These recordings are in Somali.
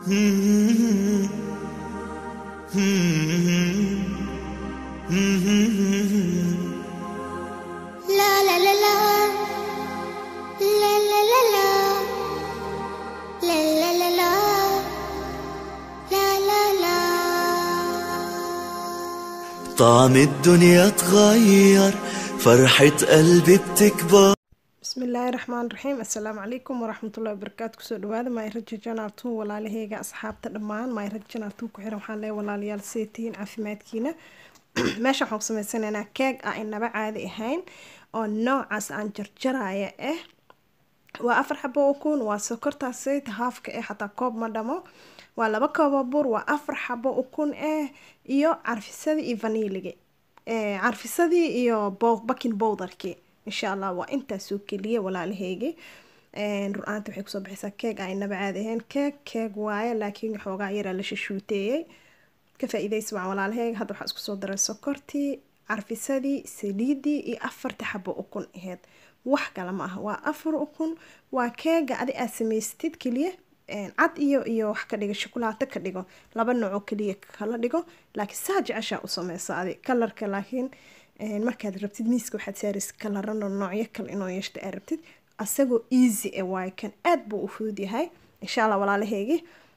La la la la La la la la La la la la La la la طعم الدنيا اتغير فرحة قلبي بتكبر bismillaahi raxmaan raxiim assalaamu calaykum waraxmatullahi wabarakaatu kusoo dhawaada maayraja janartu walaalaheyga asxaabta dhammaan maayraja janartu ku xiran waxaan leeyahay walaalayaal see tihiin caafimaadkiina meesha waxaan ku sameysanaynaa keeg ah inaba caadi ahayn oo noocaas aan jarjaraya ah waa afar xabo ukun waa sokortaas sayt haafka eh xataa koob ma dhamo waa laba koobo bur waa afar xabo ukun eh iyo carfisadii iyo vaniiliga Eh, carfisadii iyo bo- baking bowdarkii insha allah waa intaasoo keliya walaalaheygi rur-aanta waxay kusoo baxaysaa keeg aan inaba caadi ahayn keeg keeg waaye laakiin xoogaa yaraa la shishuuteeyey ka faa-iideysa waa walaalaheyga hadda waxaa isku soo daray sokortii carfisadii saliidii iyo afarta xabo ukun aheyd wax kale ma aha waa afar ukun waa keega adi aad samaystid keliya een, cad iyo iyo wax ka dhigo shukulaato ka dhigo laba noocoo keliya kala dhigo laakiin saa jeceshaa u sameysa adi kalarka laakiin een, markaad rabtid miiska waxaad saaraysa kalarano noocyo kale inoo yeeshta aad rabtid asagoo easy e waaye kan aad buu u fudud yahay insha allah walaalaheygii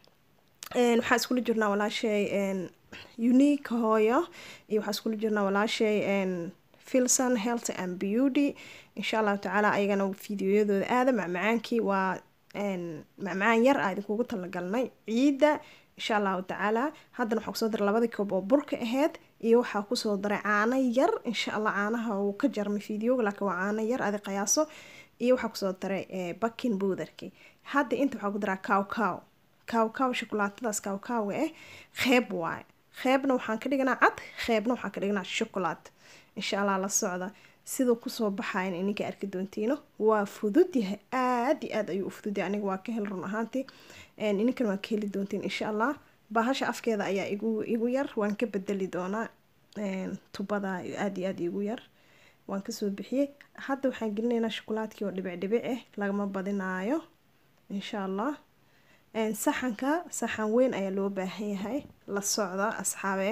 Een, waxaa iskula jirnaa walaashay een, unique hooyo iyo waxaa iskula jirnaa walaashay een, filson health and beauty insha allahu tacaala ayagana fideoyadooda aada macmacaankii waa een, macmacaan yar aa idinkugu talagalnay ciidda insha allahu tacaala haddana waxaa kusoo daray labadii koob oo burka aheyd iyo waxaa kusoo daray caano yar insha allah caanaha uu ka jarmay fideoga laakiin waa caano yar adi qiyaaso iyo waxaa kusoo daray eh, baking powderki hadda inta waxaa ku daraa cow cow cow cow shukulaatadaas cow cowga ah qeyb waaye qeybna waxaan ka dhiganaa cad qeybna waxaan ka dhiganaa shukulaat insha allah la socda siduu kusoo baxayan ininka arki doontiino waa fudud yahay aad iyo aad ayuu u fudud yahay aniga waa ka hel run ahaantii Een, ininkan waa ka heli doontiin insha allah bahasha afkeeda ayaa igu igu yar waan ka bedeli doonaa Een, tubada aad iyo aad igu yar waan kasoo bixiyey hadda waxaan gelinaynaa shukulaadkii oo dhibic dhibic ah lagama badinaayo insha allah Een, saxanka saxan weyn ayaa loo baahan yahay la socda asxaabe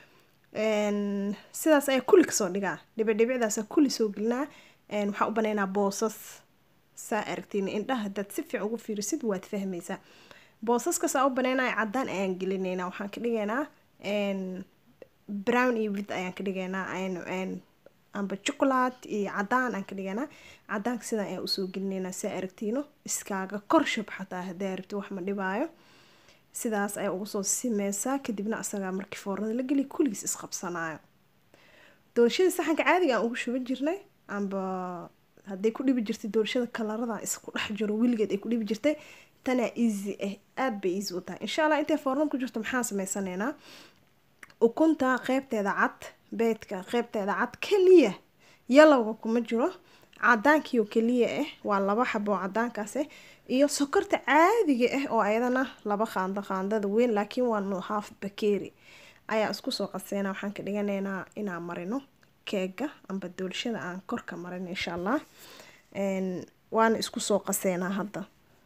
Een, sidaas ayaa kulli kasoo dhigaa dhibicdhibicdaasa kulli soo gelinaa Een, waxaa u banaynaa boosas saa aragtiin indhaha hadaad si fiican ugu fiirisid waad fahmaysaa boosaskasaa u banaynaya cadaan ayaan gelinaynaa waxaan ka dhigaynaa een, brown iyo with ayaan ka dhigaynaa een- een, amba chocolate iyo cadaan aan ka dhigaynaa cadaanka sidan ayaan usoo gelinaynaa saa aragtiino iskaaga kor shub xataa hadaa rabti wax ma dhibaayo sidaas ayaa ugu soo simeysaa kadibna asagaa markii foornada la geliya kulligiis isqabsanaayo doorashadii saxanka caadiga aan ugu shuban jirnay amba hadday ku dhibi jirtay doorashada kalarada isku dhex jiro weligeed ay ku dhibi jirtay tanaa easy ah aad bay easy u tahay insha allah intay foornada ku jirto maxaan sameysanaynaa ukunta qeybteeda cad beedka qeybteeda cad keliya yalowga kuma jiro cadaankiioo keliya ah waa laba xabo oo cadaankaas ah iyo sokorta caadiga ah oo ayadana laba qaando qaandada weyn laakiin waa no half bakeeri ayaa isku soo qaseynaa waxaan ka dhiganaynaa inaan marino keega amba doolshada aan korka marin insha allah Een, waana isku soo qaseynaa hadda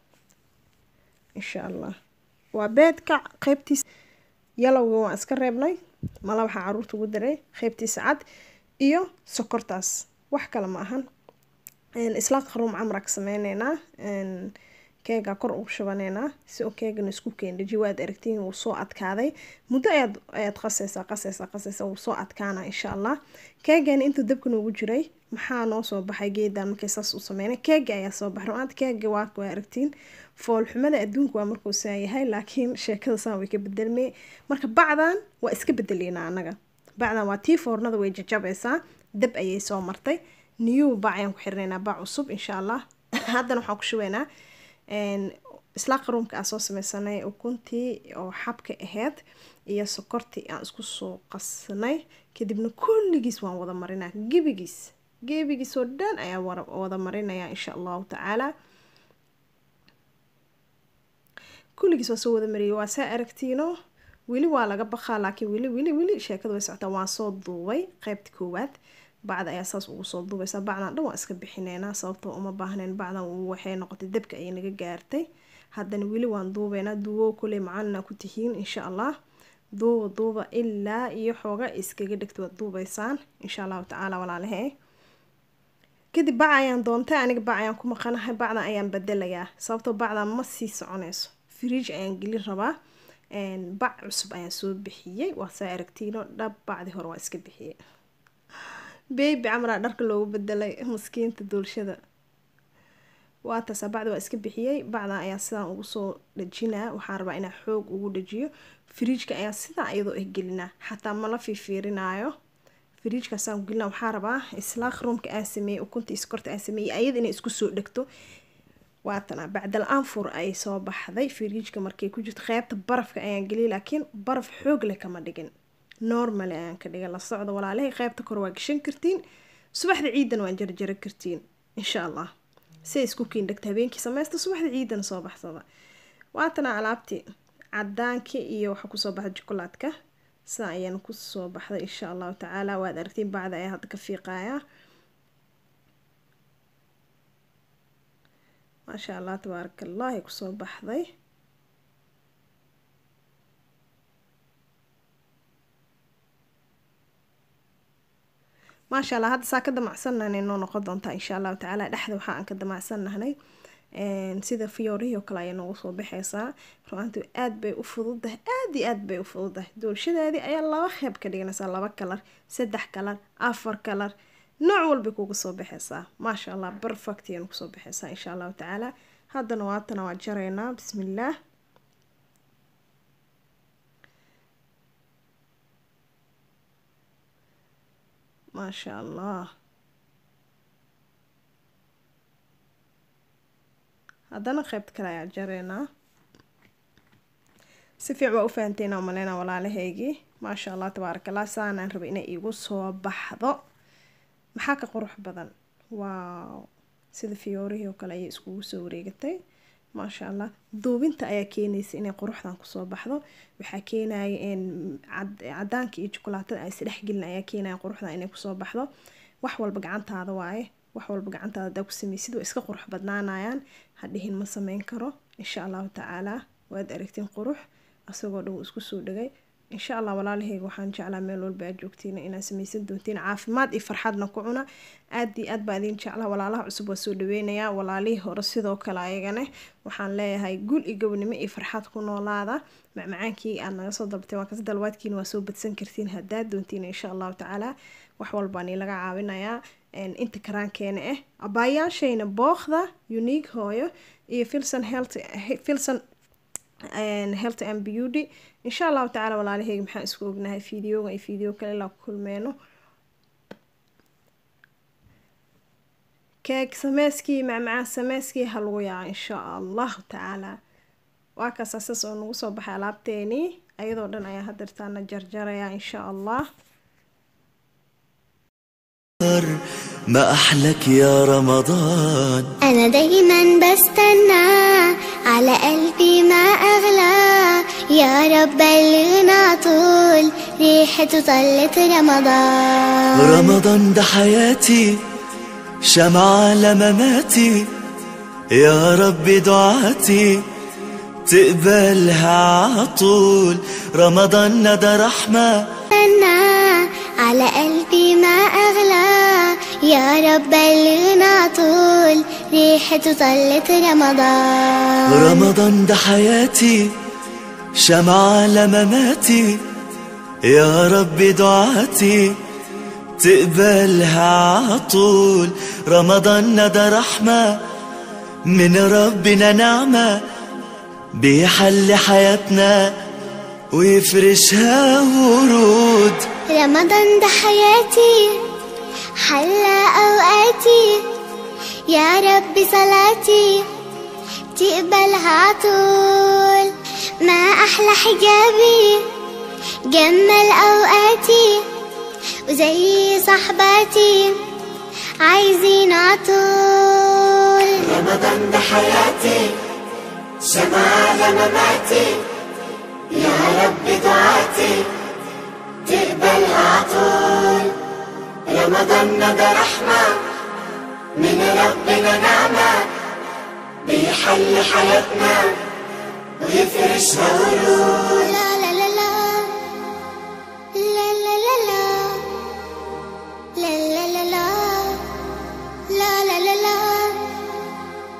insha allah waa beedka qeybtiis yalowga waan iska reebnay mala waxaa caruurta ugu daray qeybtiisa cad iyo sokortaas wax kale ma ahan Een, isla qaruum camra ka sameyneynaa Een, keega kor ugu shubaneynaa si uu keegana isku keendhaji waad aragtiin wuu soo adkaaday muddo ayaad ayaad qaseysaa qaseysaa qaseysaa wuu soo adkaana insha allah keegana intuu dabka noogu jiray maxaa noo soo baxay geedan markay saas u sameynay keega ayaa soo baxay runaanta keega waa waa aragtiin foolxumada adduunka waa markuu saa yahay laakiin sheekada saan way ka bedelmay marka bacdan waa iska bedeleynaa anaga bacdan waa tii foornada way jajabaysaa dab ayay soo martay new bac ayaan ku xirinaynaa bac cusub insha allah haddana waxaan ku shubaynaa een, isla qaruumka aan soo sameysanay ukuntii oo xabka aheyd iyo sokortii aan isku soo qasnay kadibna kulligiis waan wada marinaa gebigiis gebigiis oo dhan ayaan wara- wada marinayaa insha allahu tacaala kulligiis waa soo wada mariyay waa saa aragtiino weli waa laga baqaa laakiin weli weli weli sheekada way socotaa waan soo duubay qeybta koowaad bacda ayaa saas ugu soo duubaysaa bacdan dhan waa iska bixineynaa sababtoo uma baahnayn bacdan waxay noqotay dabka ayay naga gaartay haddana weli waan duubeynaa duubo kuley macaanina ku tihiin insha allah duuba duuba ilaa iyo xooga iskaga dhigta waad duubeysaan insha allahu tacaala walaalahe kadib bac ayaan doontay aniga bac ayaan ku maqanahay bacdan ayaan bedelayaa sababtoo bacdan ma sii soconayso fridge ayaan gelin rabaa bac cusub ayaan soo bixiyey waa saa aragtiino dhab bacdii hore waa iska bixiyey baby camraa dharka loogu bedelay maskiinta duulshada waa taasa bacdi waa iska bixiyey bacdan ayaa sidaan ugu soo dhajinaa waxaan rabaa inaa xoog ugu dhajiyo fridjka ayaa sidaa iyadoo ah gelinaa xataa mala fiifiirinaayo fridjkaasaan gelina waxaa rabaa islaaq ruumka aan sameeyey ukunta iskorta aan sameeyey ayada inay isku soo dhegto waatana bacdal anfur ay soo baxday fridjka markay ku jirto qeybta barafka ayaan geliyay laakiin baraf xoog leh kama dhigin normal ayaan ka dhigay la socda walaalahay qeybta kore waa gashan kartiin subaxda ciidan waan jarjara kartiin insha allah si isku kiin dhegta habeenkii sameysta subaxda ciidan soo baxsada waatana alaabtii cadaankii iyo waxaa kusoo baxda jokolaadka sidaa ayaan kusoo baxday insha allahu tacaala waad aragtiin bacda ayaa hadda ka fiiqayaa maasha allah tabaaraka allah ay kusoo baxday maasha allah hadda saa ka damacsannahnay noo noqon doontaa insha allahu tacaala dhexda waxa aan ka damacsannahnay sida fiyoorihii oo kale ayay noogu soo baxaysaa ru-aantu aad bay u fududahay aad iyo aad bay u fududahay doolshadeedii ayaa laba qeyb ka dhiganaysaa laba kalar saddex kalar afar kalar nooc walbay kuga soo baxaysaa maasha allah perfect ayaynu kusoo baxaysaa insha allahu tacaala haddana waatana waa jaraynaa bismillaah maasha allah haddana qeybta kale ayaa jareynaa si fiic waa u fahanteynaa umaleynaa walaalahaygii maasha allah tabaaraka allah saanaan rabay inay iigu soo baxdo maxaa ka qurux badan waaw sida fiyoorihii oo kale ayay iskugu soo wareegatay maasha allah duubinta ayaa keenaysa inay quruxdan kusoo baxdo waxaa keenaya cadaanka iyo jukulaatada ay isdhexgelin ayaa keenaya quruxdan inay kusoo baxdo wax walba gacantaada waaye wax walba gacantaada hadaa ku sameysid waa iska qurux badnaanayaan hadhihin ma sameyn karo insha allahu tacaalaa waad aragtiin qurux asagoo dhan wuu isku soo dhagay insha allah walaalahayga waxaan jeclaa meel walba aad joogtiin inaad sameysan doontiin caafimaad iyo farxadna ku cuna aad iyo aad baa idin jeclaa walaalaha cusub waa soo dhaweynayaa walaalihii hore sidoo kale ayagane waxaan leeyahay guul iyo gobnimo iyo farxad ku noolaada macmacaankii aad naga soo dalbatay waa kasi dalwaadkiina waa soo badsan kartiin haddaad doontiin insha allahu tacaala wax walbaan laga caawinayaa inta karaankeena ah abaayaashayna bookda unique hooyo iyo filson health filson health and beauty insha allahu tacaala walaalaheyga maxaan isku ognahay fideoga iyo fideo kale ilaa ku kulmeyno keeg sameyskii macmacaan sameyskii ha lagu yaaco insha allahu tacaala waa kaas asas oo nagu soo baxay alaabteenii ayadoo dhan ayaa hadeertaana jarjaraya insha allah ما أحلك يا رمضان أنا دايما بستنى على قلبي ما أغلى يا رب بلغنا طول ريحته طلت رمضان رمضان ده حياتي شمعة لمماتي يا رب دعاتي تقبلها عطول رمضان ده رحمة استنى على قلبي ما أغلى يا رب بلغنا طول ريحته طلت رمضان رمضان ده حياتي شمعة لمماتي يا رب دعاتي تقبلها عطول رمضان ده رحمة من ربنا نعمة بيحل حياتنا ويفرشها ورود رمضان ده حياتي حلى أوقاتي يا رب صلاتي تقبلها عطول ما أحلى حجابي جمل أوقاتي وزي صحباتي عايزين عطول رمضان ده حياتي شمعة لمماتي يا رب دعاتي تقبلها عطول رمضان ده رحمة من ربنا نعمة بيحل حياتنا ويفرشها ورود